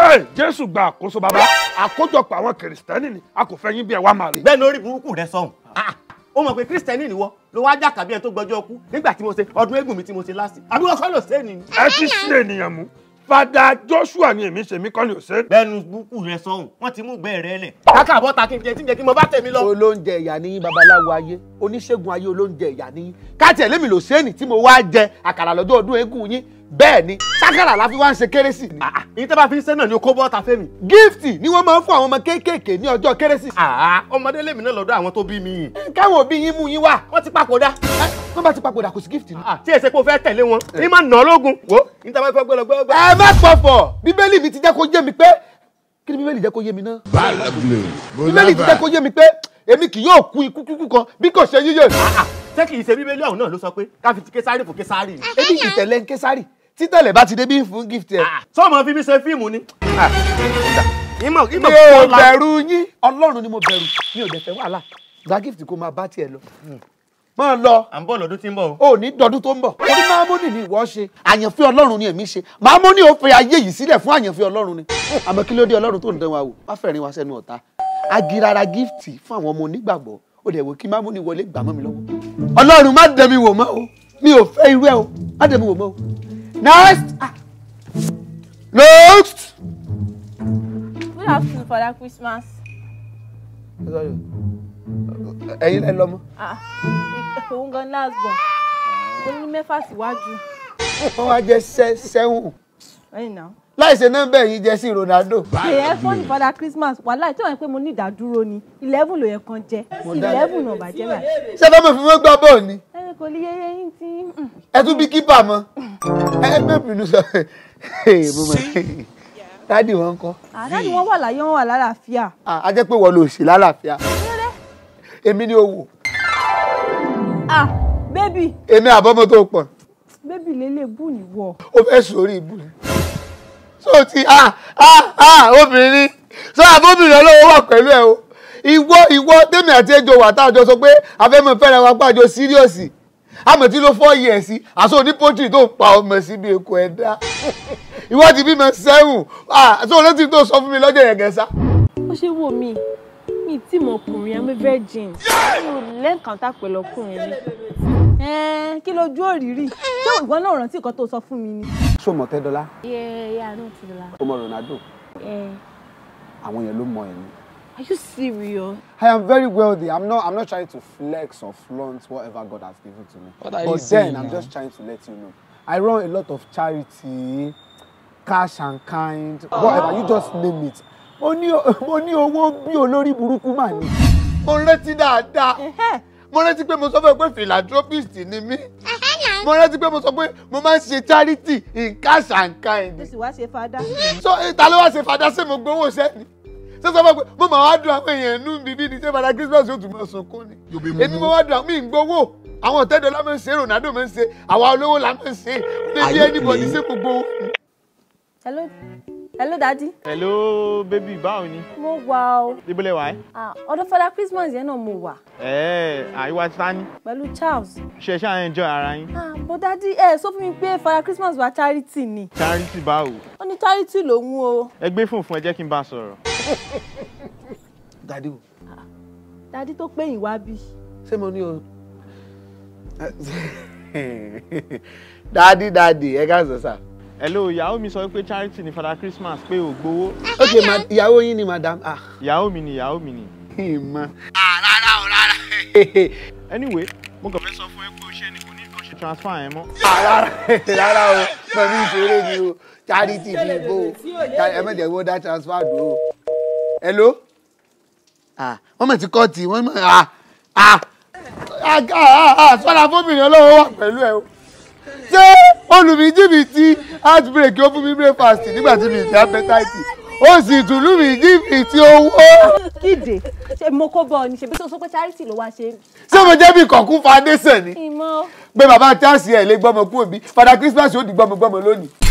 Ẹ, jésù gba àkóso bàbá àkójọpọ̀ àwọn kìrìsìtẹ́nì ni a kò fẹ́ yín bí ẹ wá máa rí. bẹ́ẹ̀ lórí burúkú rẹ sọ̀hún ó mọ̀ pé kírísítẹ́nì nìwọ ló wá jà kàbí ẹni tó gbọ́jọ́ kú nígbà tí mo ṣe ọdún eégún mi tí mo ṣe lásì àbí wọ́n kọ́ lò sẹ́ni ni. ẹ ti ṣe ènìyàn mú fada joshua ni èmi ṣe mí kọ́ ni ò ṣe. bẹ́ẹ̀nu burúkú rẹ sọ̀hún wọ́n ti mú gbẹ́ rẹ lẹ̀. káká àbọ̀ ta kí n jẹ tí n jẹ kí mo bá tẹ̀mí lọ. olóúnjẹ ìyá níyín babaláwo ayé oníṣègùn ayé olóúnjẹ ìyá níyín káàtì ẹlẹ́mi ló sẹ́ni tí mo wá jẹ àkàrà lọ́jọ́ ọdún eégún yín bẹ́ẹ̀ ni sákàrà la fi wá ń ṣe kérésì ni. èyí tẹ́ bá fi ń sẹ́ náà ni o kó bọ́ta fẹ́mi. gíftì ni wọ́n máa ń fún àwọn ọmọ kéékèèké ní ọjọ́ kérésì. ọmọdé lèmi náà lọ́dọ̀ àwọn tó bí mi. káwọn òbí yín mú yín wá. wọ́n ti papòdà. wọ́n bá ti papòdà kò sí gíftì ni. tí èsè kò fẹ́ tẹ̀lé wọn ní máa nà ọ́ lógun. wo ní tẹ́ bá fẹ́ gbọ́dọ̀ gbọ́dọ̀. ẹ má pọ̀fọ̀ bíbélì mi ti jẹ́ kó yé mi pé kí ni bíbélì jẹ́ kó yé mi náà. bíbélì ti jẹ́ kó yé mi pé èmi kì yóò kú ikú kíkú kan bí kò ṣe yíyẹ. ṣé kì í ṣe bíbélì ọ̀hún náà ló sọ pé ká fi ti késárì fún késárì ni. ebi ìtẹ̀lẹ̀ ń késárì títẹ̀lẹ̀ bá ti dé bí fún gift ẹ̀. sọ́ọ̀mọ́ fi mí ṣe fíìmù ni. ìmọ̀ mi ìmọ̀ ò kọ́lá. bẹ̀rù yín ọlọ́run ni mo bẹ̀rù mi ò dẹ̀ fẹ́ wàhálà gba gift kó máa bá tiẹ̀ lọ. máa lọ à ń bọ̀ lọ́dún tí ń bọ̀ o. ò ní dọdún tó ń bọ̀ orí máàmúnì ni ìwọ ṣe àyànfẹ́ ọlọ́run ni èmi ṣe máàmúnì ò fẹ́ ayé yìí sílẹ̀ fún àyànfẹ́ ọlọ́run ni àmọ́ kí ló dé ọlọ́run tó ń dán wa wò má fẹ́rin wa sẹ́nu ọ̀tá agirara gift fún àwọn ọmọ onígbàgbọ́ ó dẹ̀ wò kí máàmúnì wọlé gbà mọ́ mi lọ́wọ́ ọlọ́run má dẹ̀ mi wò mọ́ o mi ò fẹ́ irú ẹ o má dẹ̀ mi wò mọ́ o next ah. next. Good afternoon, Father Christmas. Sorry. ẹ̀yin lẹ lọ́mọ. Ah, òun gan last born. Ó ní mẹ́fà síwájú. wọ́n wá jẹ́ sẹ́ sẹ́wọ̀n Ẹ̀yìn náà. láìsí nọ́mbà yìí jẹ́ sí Ronaldo. Èyẹ fún ní Father Christmas. Wàhálà tí wọ́n pé mo ní ìdádúró ni. Eleven ló yẹ kan jẹ́. dá- Eleven náà bàjẹ́ báyìí. ṣé fẹ́ mọ̀ fún wọn gbọ́ bọ́ọ̀ ni Ẹ kò lè yẹ yín tí. mm. ẹ tún bí kípà mọ́ ẹ bẹ́ẹ̀ bínú sọ mo mọ̀ dádì wọn kọ́ Àdáni wọn wà láyé wọn wà lálàáfíà. a jẹ́ pé wọ́n lò sí lálàáfíà èmi ni owó Ah, bébì, èmi àbọ̀mọ́ tó pọ̀ bébì lélẹ̀ bù níwọ̀. ó fẹ́ sórí ìbú ni so ti ah ah ah obìnrin so àbóbìnrin ọlọ́wọ́ wà pẹ̀lú ẹ o ìwọ ìwọ tèmi àti ẹjọ wà tá a jọ sọ pé afẹ́mọ̀ fẹ́ràn wa pàjọ síríọ̀sì àmọ̀ tí ló fọ́ yẹ̀ sí àṣọ ní pọ́tì tó ń pa ọmọ síbi èkó ẹ̀dá ìwọ ti bímọ sẹ́wọ̀n ah so létí tó sọ fún mi lọ́jọ́ yẹn gẹ̀ẹ́sà. Ó ṣe wò mí. Mi tí mo ọkùnrin, I'm a virgin. Mi ò lẹ́ǹkàntà pẹ̀lú ọkùnrin rí. Ẹ̀ẹ́n kí lójú òrìrì? Ṣé ìwọ náà rántí nǹkan tó sọ fún mi ni? ṣó mọ tẹ́dọ́lá Yeah, yeah, I know Tila. ó mọ Ronaldo Yeah. àwọn yẹn ló mọ ẹ̀mí. Are you serious? I am very wealthy. I'm not. I'm not trying to flex or flaunt whatever God has given to me. What are but you then saying I'm now? just trying to let you know. I run a lot of charity, cash and kind, whatever. You just name it. Mo ní mo ní owó bí olórí burúkú mà ní. Mo rántí dáadáa. Ẹ̀hẹ́. Mo rántí pé mo sọ fún ẹ pé philanthropist ni mí. Mo rántí pé mo sọ pé mo máa ń ṣe charity in cash and kind Ó sì wá ṣe fada. so ta ló wá ṣe fada ṣé mo gbowó sẹ́ni ṣé sọ fún mi pé mo máa wá dùn àwọn èèyàn nú bíbí ni ṣé fada Christmas yóò tún máa sunkún ni èmi mo wá dùn àwọn mi ń gbowó àwọn ọ̀tẹ́dọ̀ la máa ń ṣe Ronaldo máa ń ṣe àwa olówó la máa ń ṣe ó lè bí anybody ṣé mo gbowó. Hello, hello daddy. hello baby báwo ni Mo wà o. ibo lẹ wà ẹ́. Ah, ọ̀dọ̀ Father Christmas yẹn náà mo wà. ẹ àìwá tani Pẹ̀lú Charles. ṣe ṣáà enjoy ara yín Ah, bó daddy ẹ sọ fún mi pé Father Christmas wa charity ni. charity báwo Ó ní charity lòun o. ẹ gbé fún fún ẹ jẹ́ kí n bá a sọ̀rọ̀. dadi o Daddy tó pé yín wá bí. ṣé mo ní o. dadi dadi ẹ ká sọ sá. hello ìyàwó mi sọ pé charity ni father christmas pé ò gbowó ok ma ìyàwó yín ni madam ah ìyàwó mi ni ìyàwó mi ni. ìmọ̀. anyway mo kàn fẹ́ sọ fún ẹ pé o ṣe ni kò ní nǹkan ṣe transfer yẹn mọ́. rárá rárá o pẹ̀lú ìṣeré ni o charity bí ibo o ẹ má jẹ́ wọ́n dá transfer dùn o. hello. ah wọ́n mọ̀ tí kọ́ọ̀tì wọ́n mọ̀ ah ah ah ah ah sọ́dà fóbìnrin ọlọ́wọ́ wà pẹ̀lú ẹ o. ṣé olùmíjìbìtì heartbreak ó fún mi breakfast nígbà tí mi ìdí appetite ó sì tún lù mí jìbìtì owó. Kíde ṣe mo kó bọ̀ ni ṣebí tó sọ pé charity ló wá ṣe. ṣé mo jẹ́ bí kọ̀ọ̀kú foundation ni Ìmọ̀ pé bàbá Charles ẹ̀ lé gbọ́mọ kú òbí Father Christmas ó di gbọ́mọgbọ́mọ lónìí.